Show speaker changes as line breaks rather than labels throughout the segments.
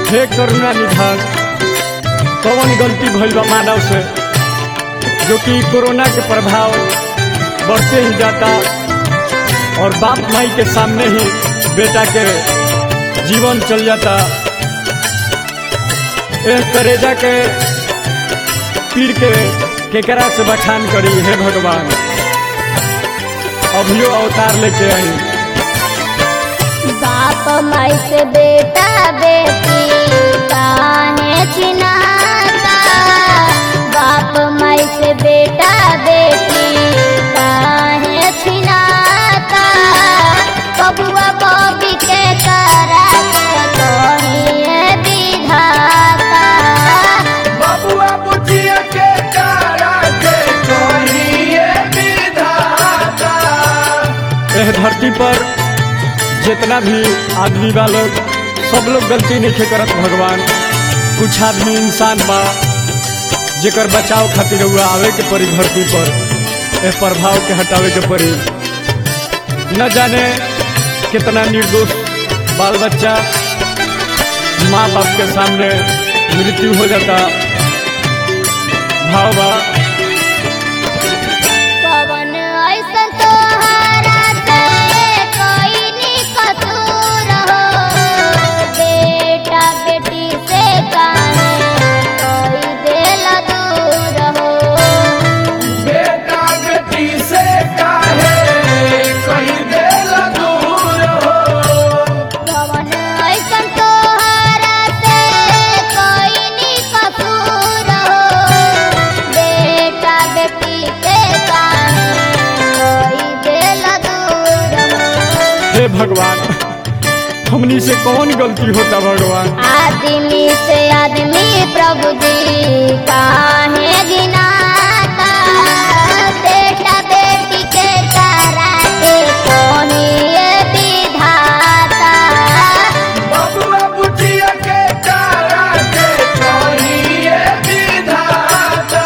हे करुणा निधान कौन गलती भइल बा मानव से जो कि कोरोना के प्रभाव बढ़ते ही जाता और बाप माई के सामने ही बेटा के जीवन चल जाता एक करेजा के पीड़ के केकरा से बखान करी हे भगवान अभियो अवतार लेके आई
बाप माई से बेटा बेटी काहे चिनाता बाप माई से बेटा बेटी काहे छिनाता बबुआ बबी के करा के कहिए विधाता
बबुआ बुचिया के कारा के कहिए विधाता
एह धरती पर जितना भी आदमी बा लोग सब लोग गलती नहीं करत भगवान कुछ आदमी इंसान बा जेकर बचाव खातिर हुआ आवे के पड़ी धरती पर एह प्रभाव के हटावे के पड़ी न जाने कितना निर्दोष बाल बच्चा माँ बाप के सामने मृत्यु हो जाता भाव बा
पवन ऐसन तोहरा से कोई नी कसूर हो बेटा बेटी से काहे कोई दिल दूर हो
बेटा बेटी से काहे कहीं देल दूर हो
पवन ऐसन तोहरा से कोई नी कसूर हो बेटा बेटी से काहे कोई दिल दूर हो
हे भगवान हमनी से कौन गलती होता भगवान
आदमी से आदमी प्रभु जी काहे गिनाता बेटा बेटी के तारा के कोनी विधाता
बबुआ बुचिया के कारा के कहिए विधाता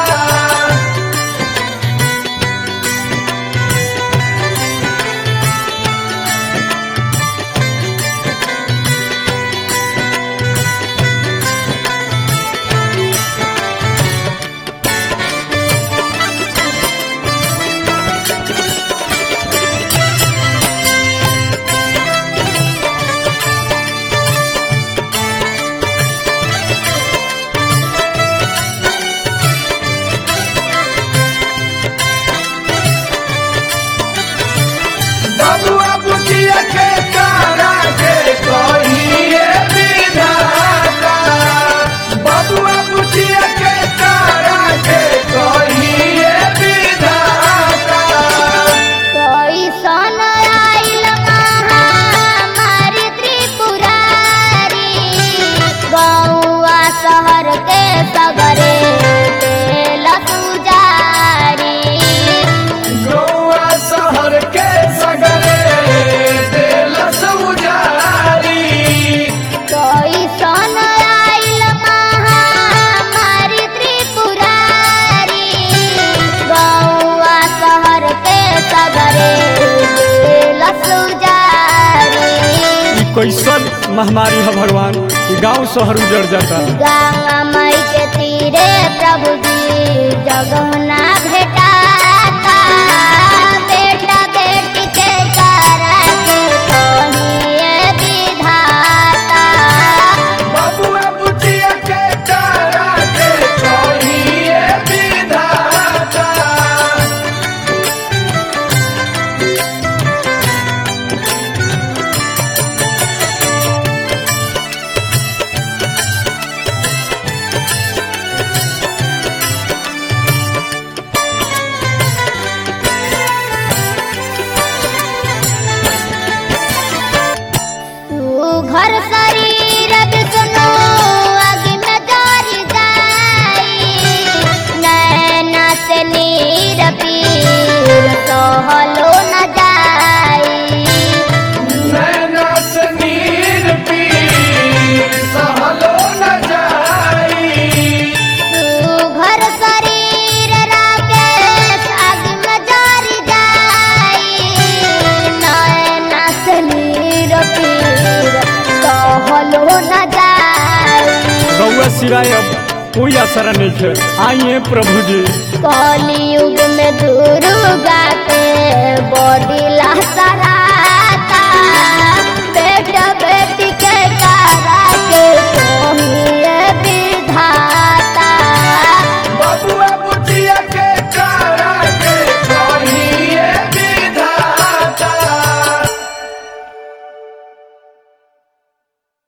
बबुआ बुचिया के कारा के कहिए विधाता बबुआ बुचिया के कारा के कहिए विधाता
कोई सन आइल महामारी त्रिपुरारी गौआ शहर के सगरे देल पुजारी
गौआ शहर के सगरे देल सौजारी
कोई सन आइल महामारी त्रिपुरारी गौआ शहर के सगरे देल पुजारी
ई कैसन महामारी है भगवान कि गांव शहर उजड़ जाता
गंगा मई के तीरे प्रभु जी जगमना भेटाता बेटा बेटी के तारा के कहिए विधाता
बबुआ बुचिया के कारा के कहिए विधाता
तू घर शरीर विष्णु अग्नि में जरि जाई नैना से नीर पीर सहलो न जाई
नैना से नीर पीर सहलो न जाई
तू घर शरीर राकेश अग्नि में जरि जाई नैना से नीर पीर सहलो न जाई
रउआ सिवाय अब कोई असर नहीं है आइए प्रभु जी
कलयुग में दुर्गा के बॉडी ला सारा